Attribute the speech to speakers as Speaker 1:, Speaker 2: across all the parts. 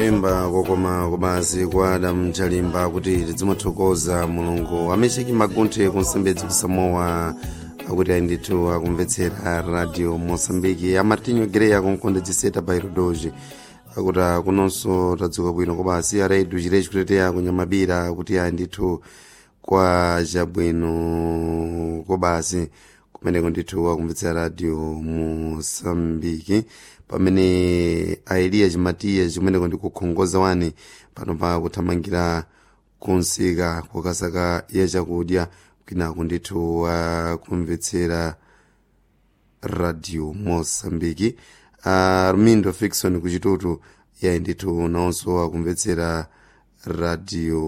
Speaker 1: kuimba kokoma kubazi kwa adamu chalimba kuti tidzimuthokoza mulungu amecheki magunthe kunsembedzi kusamowa akuti ayi ndithu akumvetsera radio mosambiki amartinho greya kunkonde ciseta bairodoji akuti kunonso tadzuka bwino kobasi aredu chireci kuteteya kunyamabira kuti ayi ndithu kwa chabwino kobasi kumeneko ndithu akumvetsera radio mosambiki pamene aeliya chimatiya chimeneko ndikukhongoza wani pano pa kuthamangira kunsika kukasaka ya chakudya kwinaku ndithu akumvetsera radio mosambiki uh, rumindo fiction kuchitutu yayi ndithu nawonso akumvetsera radio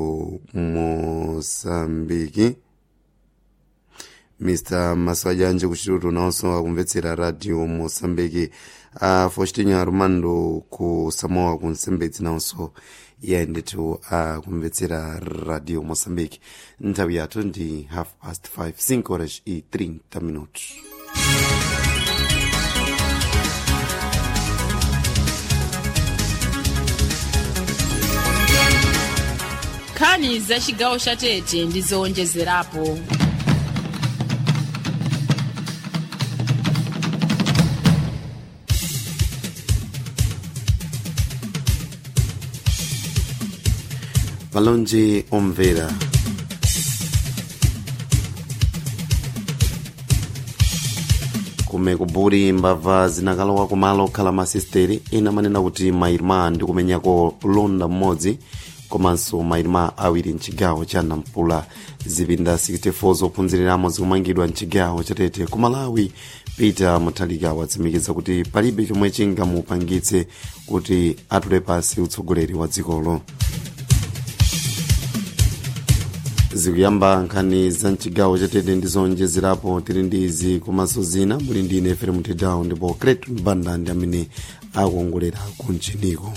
Speaker 1: mosambiki mr maswajanje kuchitutu nawonso akumvetsera radio mosambiki uh, faustinho armando ku samoa ku nsembedzi nawonso iye ndithu akumvetsera radio mosambiki nthawi yathu ndi half past 5 5 horas e 30 minutos
Speaker 2: nkhani za chigawo cha tete ndi zowonjezerapo
Speaker 1: malonje omvera kume kuburi mbava zinakalowa kumalo okhala masisteri ena amanena kuti mairima ndi kumenyako londa mmodzi komanso mairima awiri mchigawo cha nampula zipinda 64 zophunziramo zikumangidwa mchigawo chatete ku malawi peter muthalika watsimikiza kuti palibe chomwe chingamupangitse kuti atule pansi utsogoleri wa dzikolo zikuyamba nkhani za mchigawo chatete ndi zowonjezerapo tili ndi izi komanso zina muli ndi ine fere mutidown ndipo cretu mbanda ndi amene akuongolera kunjiniko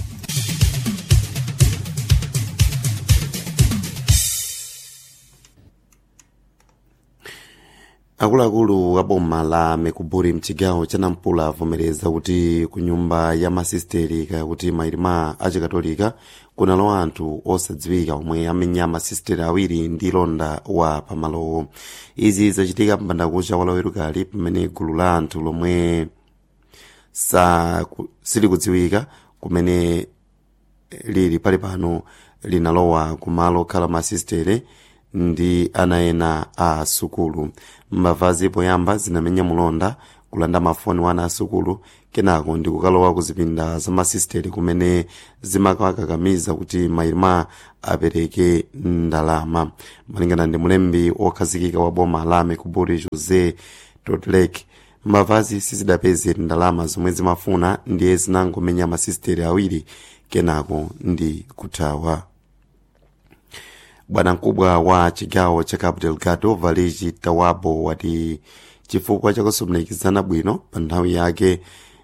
Speaker 1: akuluakulu a boma la mekuburi mchigawo cha nampula avomereza kuti ku nyumba ya masisteri kaya kuti mairima achikatolika kunalowa anthu osadziwika omwe amenya masisteri awiri ndi londa wa pamalowo izi zachitika mbandakucha walawerukali pamene gulu la anthu lomwe sa silikudziwika kumene lili pali pano linalowa kumalo okhala masistere ndi ana ena a sukulu mbavazi poyamba zinamenya mulonda kulanda mafoni wa ana asukulu kenako ndi kukalowa ku zipinda za masisteri kumene zimakakamiza kuti mairima apereke ndalama malingana ndi mulembi wokhazikika wa boma la mekuburi jose totlek mbavazi sizidapeze ndalama zomwe zimafuna ndiye zinangomenya masisteri awiri kenako ndi kuthawa bwana mkubwa wa chigawo cha cabo delgado valigi tawabo wati chifukwa chakusumikizana bwino pa nthawi yake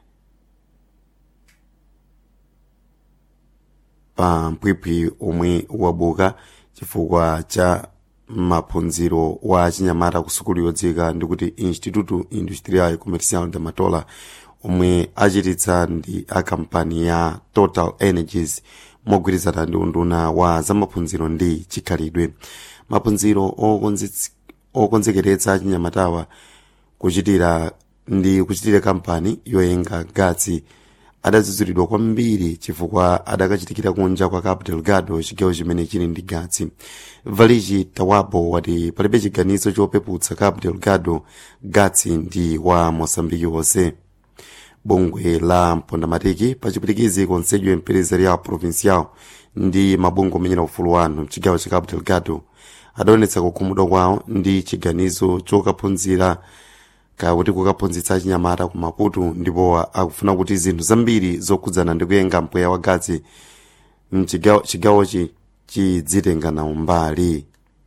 Speaker 1: pa mpwipwi omwe wabuka chifukwa cha maphunziro wa chinyamata ku sukulu yodzika ndikuti instituto industrial comercial de matola omwe achititsa ndi a kampani ya total energies mogwirizana ndi unduna wa zamaphunziro ndi chikhalidwe maphunziro okonzekeretsa chinyamatawa kuchitira ndi kuchitira kampani yoyenga gatsi adadzudzulidwa kwambiri chifukwa adakachitikira kunja kwa cabo delgado chigawo chimene chili ndi gatsi valigi tawabo wati palibe chiganizo chopeputsa cabo delgado gatsi ndi wa mosambiki wonse bungwe la mpondamatiki pachipwitikizi conselho empresarial provincial ndi mabungwe omenyera ufulu wanu mchigawo cha cabo delgado adaonetsa kukhumudwa kwawo ndi chiganizo chokaphunzira kakuti kukaphunzitsa chinyamata ku maputo ndipo akufuna kuti zinthu zambiri zokhudzana ndi kuyenga mpweya wa gatsi mchigawochi chidzitenga nawo mbali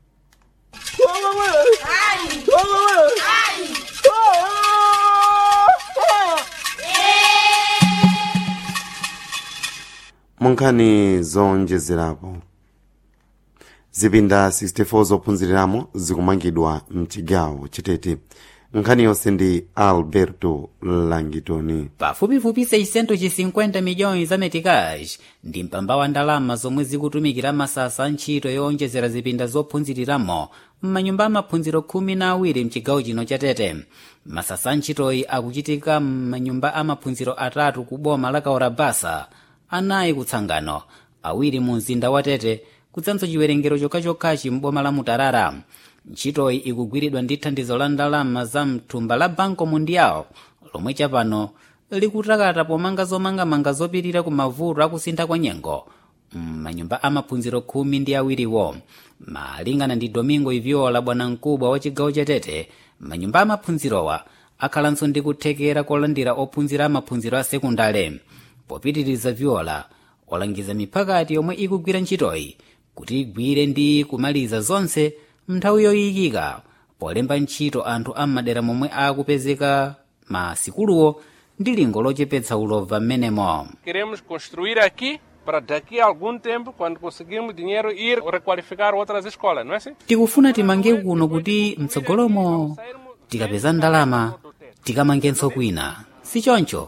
Speaker 1: munkhani zonjezerapo zipinda 64 zophunziriramo zikumangidwa mchigawo chitete nkhani yonse ndi alberto langitoni
Speaker 3: pafupifupi 650 miliyoni za meticage ndi mpamba wa ndalama zomwe zikutumikira masasa ntchito yowonjezera zipinda zophunziriramo m'manyumba amaphunziro khumi na awiri mchigawo chino cha tete masasa ntchitoyi akuchitika m'manyumba amaphunziro atatu ku boma la kaorabasa anayi kutsangano awiri mu mzinda wa tete kudzanso chiwerengero chokhachokhachi m'boma la mutarara ntchitoyi ikugwiridwa ndi thandizo la ndalama za mthumba la banco mundial lomwe chapano likutakata pomanga zomangamanga zopirira ku mavuto akusintha kwa nyengo m'manyumba amaphunziro khumi ndi awiriwo malingana ndi domingo iviola bwanamkubwa wa chigawo cha tete manyumba amaphunzirowa akhalanso ndi kuthekera kolandira ophunzira amaphunziro a sekundale popitiriza viola walangiza miphakati yomwe ikugwira ntchitoyi kuti igwire ndi kumaliza zonse mnthawi yoyikika polemba ntchito anthu am'madera momwe akupezeka masikuluwo ndi lingo lochepetsa ulova m'menemo
Speaker 4: Queremos construir aqui para daqui a algum tempo, quando conseguirmos dinheiro, ir requalificar outras escolas, não é assim?
Speaker 3: tikufuna timange kuno kuti mtsogolomo tikapeza ndalama tikamangenso kwina sichoncho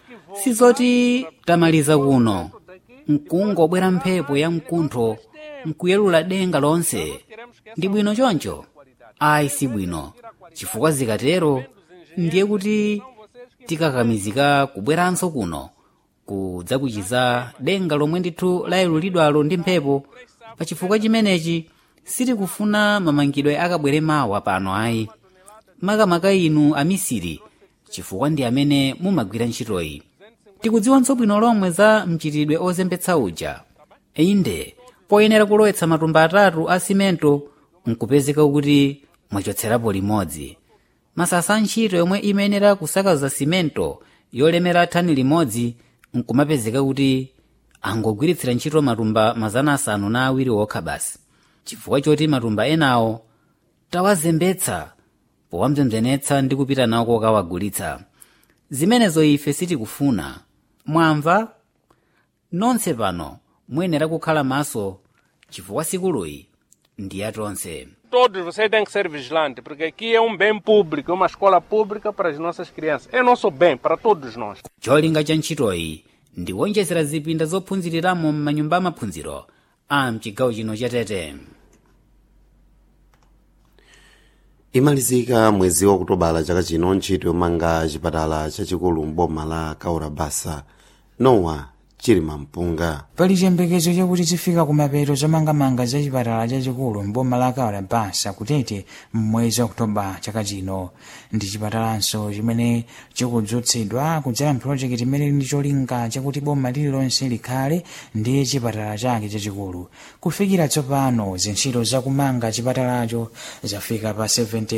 Speaker 3: sizoti tamaliza kuno nkungobwera mphepo ya mkuntho nkuyelula denga lonse ndi bwino choncho ayi si bwino chifukwa zikatero ndiye kuti tikakamizika kubweranso kuno kudzakuchiza denga lomwe ndithu layelulidwalo ndi mphepo pa chifukwa chimenechi sitikufuna mamangidwe akabwere mawa pano ayi makamaka inu amisiri chifukwa ndi amene mumagwira ntchitoyi tikudziwanso bwino lomwe za mchitidwe ozembetsa uja inde poyenera kulowetsa matumba atatu a simento nkupezeka kuti mwachotserapo limodzi masasa a ntchito yomwe imayenera kusakaza simento yolemera thani limodzi nkumapezeka kuti angogwiritsira ntchito matumba mazana asanu na awiri okha basi chifukwa choti matumba enawo tawazembetsa powamzemzenetsa ndi kupita nawo kokawagulitsa zimenezo ife sitikufuna mwamva nonse pano muyenera kukhala maso chifukwa sikuluyi ndi yatonse
Speaker 4: Todos vocês têm que ser vigilantes, porque aqui é um bem público, é uma escola pública para as nossas crianças. É nosso bem, para todos nós.
Speaker 3: cholinga cha ntchitoyi ndi kuonjezera zipinda zophunziriramo m'manyumba amaphunziro a mchigawo chino cha tete
Speaker 1: imalizika mwezi wa kutobala chaka chino ntchito yomanga chipatala chachikulu mboma la kaurabasa nowa chili mampunga
Speaker 5: pali chiyembekezo chakuti zifika kumapeto zomangamanga za chipatala chachikulu mboma la kaurabasa kutete mmwezi wa okutoba chaka chino ndi chipatalanso chimene chikudzutsidwa kudzera mpulojekiti imene ndi cholinga chakuti boma lililonse likhale ndi chipatala chake chachikulu kufikira tsopano zintchito zakumanga chipatalacho zafika pa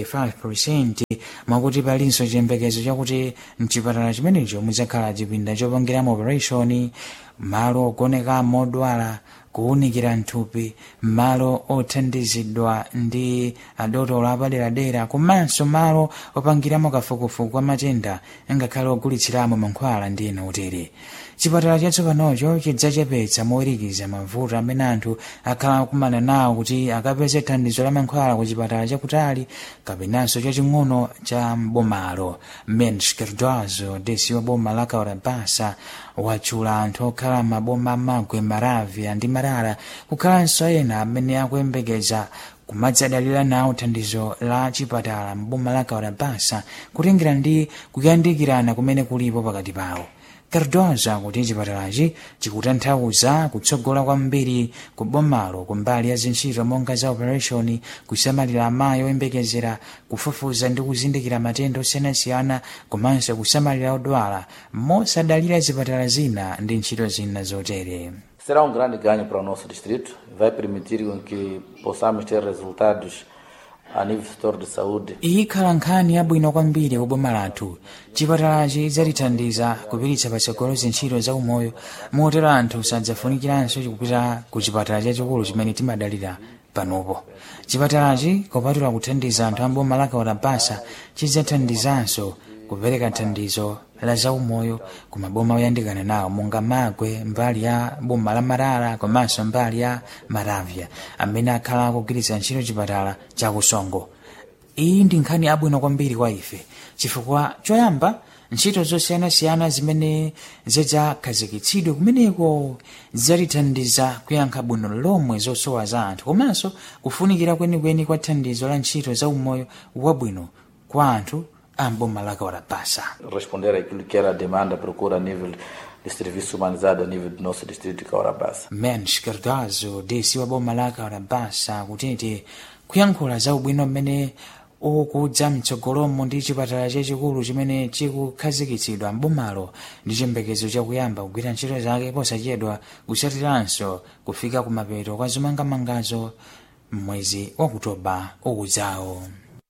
Speaker 5: 75 mwakuti palinso chiyembekezo chakuti mchipatala chimenecho mudzakhala chipinda chopangiramo operation malo ogonekamo odwala kuwunikira nthupi malo othandizidwa ndi adotolo apaderadera komanso malo opangiramo kafukufuku kwa matenda ngakhale ogulitsiramo mankhwala ndi ena otere chipatala chatsopanocho chidzachepetsa mowirikiza mavuto amene anthu akhala akumana nawo kuti akapeze thandizo la mankhwala ku chipatala chakutali kapenanso chaching'ono cha mbomalo mens kerdozo desi wa boma la kaurabasa watchula anthu okhala maboma magwe maravya ndi marara kukhalanso ena amene akuyembekeza kumadzadalira nawo thandizo la chipatala mboma la kaurabasa kutengera ndi kuyandikirana kumene kulipo pakati pawo cardoza kuti chipatalachi chikutanthauza kutsogola kwambiri ku bomalo kumbali ya zintchito monga za operation kusamalira amayi oyembekezera kufufuza ndi kuzindikira matenda osiyanasiyana komanso kusamalira odwala mosadalira zipatala zina ndi ntchito zina zotere
Speaker 6: Será um grande ganho para o nosso distrito, vai permitir com que possamos ter resultados a nível setor de saúde.
Speaker 5: ikhala nkhani yabwino kwambiri ku boma lathu chipatalachi chidzatithandiza kupititsa patsogolo zintchito za umoyo motero anthu sadzafunikiranso kupita ku chipatala chachikulu chimene timadalira panopo chipatalachi kopatula kuthandiza anthu amboma la kaurabasa chidzathandizanso kupereka thandizo la zaumoyo ku maboma oyandikana nawo monga magwe mbali ya boma la marara komanso mbali ya maravya amene akhala akugwiritsa ntchito chipatala chakusongo iyi ndi nkhani abwino kwambiri kwa ife chifukwa choyamba ntchito zosiyanasiyana zimene zidzakhazikitsidwe kumeneko zidzatithandiza kuyankha bwino lomwe zosowa za anthu komanso kufunikira kwenikweni kwa thandizo la ntchito za umoyo wabwino kwa anthu a mboma la kawarabasa
Speaker 6: responder àquilo que era a demanda, a procura a nível de serviço humanizado a nível do nosso distrito de Caurabassa.
Speaker 5: mens cardozo desi wa boma la kawarabasa kutiti kuyankhula za ubwino mmene ukudza mtsogolomo ndi chipatala chachikulu chimene chikukhazikitsidwa mbomalo ndi chiyembekezo chakuyamba kugwira ntchito zake posachedwa kusatiranso kufika kumapeto kwa zomangamangazo mwezi wa kutoba ukudzawo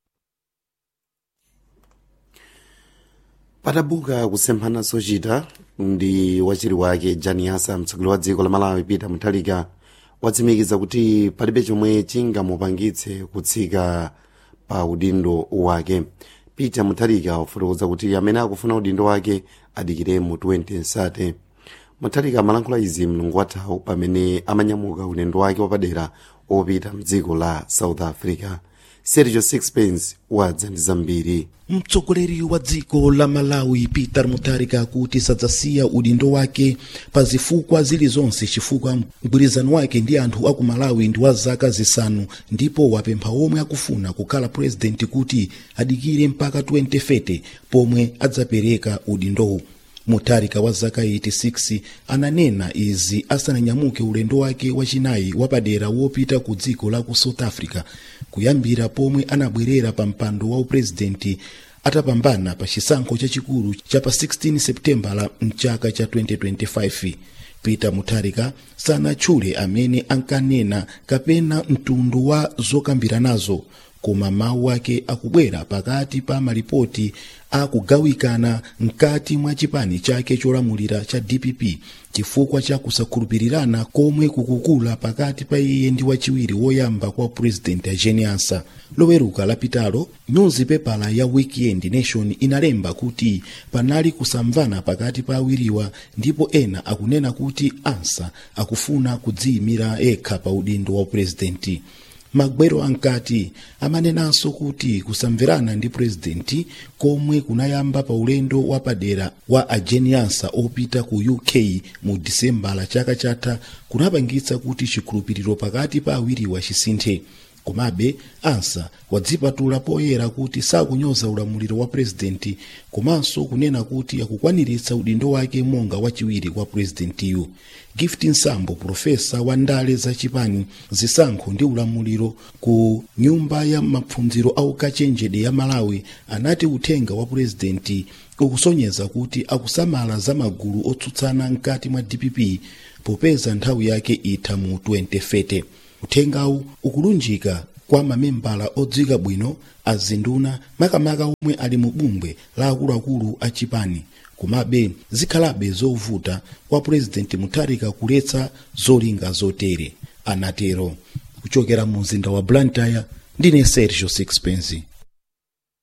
Speaker 1: patabuka kusemphana zochita ndi wachiri wake janiasa mtsogoleri wa dziko la malawi peter mutharika watsimikiza kuti palibe chomwe chingamupangitse kutsika pa udindo wake peter mutharika wafotokoza kuti amene akufuna udindo wake adikire mu 2030 mutharika amalankhula izi mlungu wathawu pamene amanyamuka ulendo wake wapadera opita mdziko la south africa sergio sixpence wadza ndi zambiri
Speaker 7: mtsogoleri wa dziko la malawi peter mutharika kuti sadzasiya udindo wake pa zifukwa zilizonse chifukwa mgwirizano wake ndi anthu aku malawi ndi wa zaka zisanu ndipo wapempha omwe akufuna kukhala purezidenti kuti adikire mpaka 2030 pomwe adzapereka udindowu mutharika wa zaka 86 ananena izi asananyamuke ulendo wake wachinayi wapadera wopita ku dziko la ku south africa kuyambira pomwe anabwerera pa mpando wa upurezidenti atapambana pa chisankho chachikulu cha pa 16 seputembala mchaka cha 2025 peter mutharika sanatchule amene ankanena kapena mtundu wa zokambiranazo koma mawu ake akubwera pakati pa malipoti akugawikana mkati mwa chipani chake cholamulira cha dpp chifukwa cha kusakhulupirirana komwe kukukula pakati pa iye ndi wachiwiri woyamba kwa purezidenti ajeniasa loweruka lapitalo nyuzipepala ya weekend nation inalemba kuti panali kusamvana pakati pa awiriwa ndipo ena akunena kuti ansa akufuna kudziyimira yekha pa udindo wa purezidenti magwero ankati amanenanso kuti kusamverana ndi purezidenti komwe kunayamba pa ulendo wapadera wa ajeniansa opita ku uk mu disembala chaka chatha kunapangitsa kuti chikhulupiriro pakati pa awiriwa chisinthe komabe ansa wadzipatula poyera kuti sakunyoza ulamuliro wa purezidenti komanso kunena kuti akukwaniritsa udindo wake monga wachiwiri kwa purezidentiyu gift nsambo profesa wa ndale zachipani zisankho ndi ulamuliro ku nyumba ya maphunziro aukachenjede ya malawi anati uthenga wa purezidenti ukusonyeza kuti akusamala za magulu otsutsana mkati mwa dpp popeza nthawi yake itha mu 2030 uthengawu ukulunjika kwa mamembala odziwika bwino azinduna makamaka omwe ali mu bungwe la akuluakulu a chipani komabe zikhalabe zovuta kwa purezidenti mutharika kuletsa zolinga zotere anatero kuchokera mu mzinda wa blantyre ndine sergio sixpence